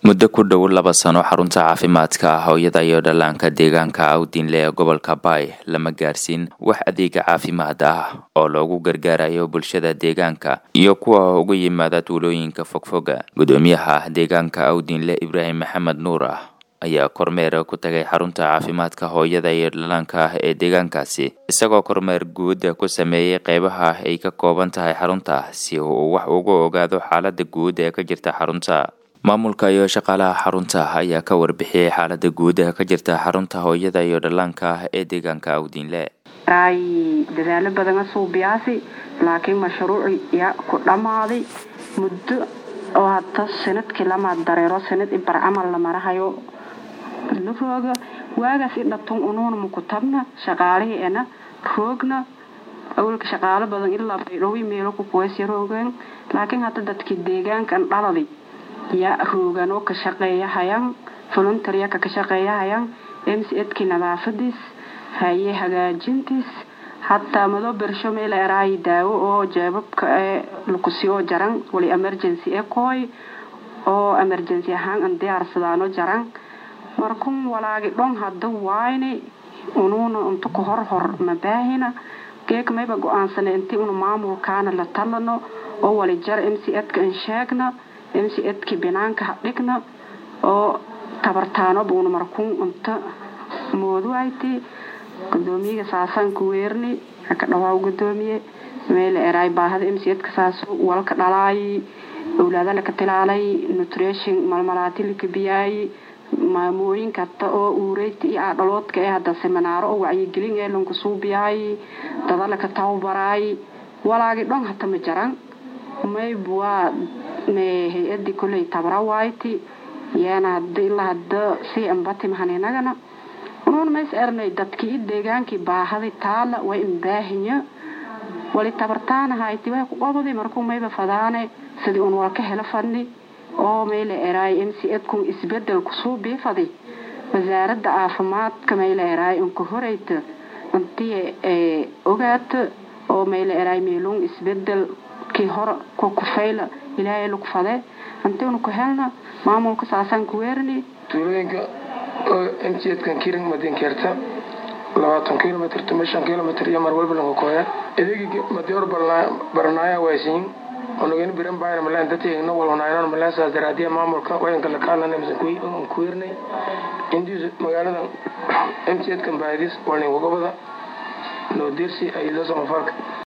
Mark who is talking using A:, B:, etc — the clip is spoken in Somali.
A: muddo ku dhow laba sano xarunta caafimaadka hooyada iyo dhallaanka deegaanka awdinle ee gobolka baay lama gaarsiin wax adeega caafimaad ah oo loogu gargaarayo bulshada deegaanka iyo kuwa uga yimaada tuulooyinka fogfoga gudoomiyaha deegaanka awdinle ibraahim maxamed nuur ah ayaa kormeer ku tagay xarunta caafimaadka hooyada iyo dhallaanka ee deegaankaasi isagoo kormeer guud ku sameeyey qeybaha ay ka kooban tahay xarunta si uu wax uga ogaado xaalada guud ee ka jirta xarunta maamulka iyo shaqaalaha xarunta ayaa ka warbixiyey xaalada guud ee ka jirta xarunta hooyada iyo dhallaanka ee deegaanka awdiinle
B: ay dadaalo badana suubiyaasi laakiin mashruuci ya ku dhammaaday muddo oo hadda sanadkii lamaad dareero sanad i bar camal la marahayo la rooga waagaas i dhatun unuuna maku tabna shaqaalihii ena roogna awalka shaqaalo badan ilaa baydhowi meelo ku kuweysya roogeen laakiin hadda dadkii deegaankan dhaladi yaa roogan oo ka shaqeeyahayaan voluntaryaka ka shaqeeyahayaan m c edkii nadaafadiis haye hagaajintiis hataa madoo bersho meel eraayi daawo oo jeebabka ee lakusiyoo jaran wali emergency e kooy oo emergency ahaan an diyaarsadaano jaran markun walaagi dhon hadda waayni unuuna unta ku hor hor mabaahina geeg mayba go-aansana intii unu maamulkaana la talano oo wali jar m c edka an sheegna m c edkii binaanka hadhigna oo tabartaanoba una markun unta mooduwayti gudoomiyaga saasaan ku weerni haka dhawaaw gudoomiye meela eraay baahada m c edka saas walka dhalaayi owlaada laka tilaalay nutrition malmalaati laka biyaayi maamooyinka hata oo uureyta iyo aadhaloodka ee hadda seminaaro oo wacyigelin ee lanku suubiyaayi dada laka tababaraayi walaagi dhon hata ma jaran mayb waa hay-adii koley tabra waayti yaana hada ilaa hada sii ambatimhan inagana unuun mays ernay dadkii i deegaankii baahaday taala way imbaahinya wali tabartaanahayti way ku qobaday markuu mayba fadaane sidii un walka helo fadni oo mayla eraay m c edkun isbedel kusuu biifadi wasaaradda caafimaadka mayla eraay unka horeyta intii ogaata oo mayla eraay meeluun isbedel kii hore ku kufayla ilaahay lagu fade intiinu ku helna maamulka saasaan ku weerni
C: tuulooyinka m c edkan kiring madinkeerta labaatan kilomitr tuma shan kilomitr iyo mar walba lanka kooya idigi madior baranaaya waasiin onogen biran bayna malan dategna walwanaynon malan saas daraadiya maamulka wayanka lakaalana misan ku weernay indiis magaalada m c edkan baadis walnin gogobada noo dersi ay loo samafalka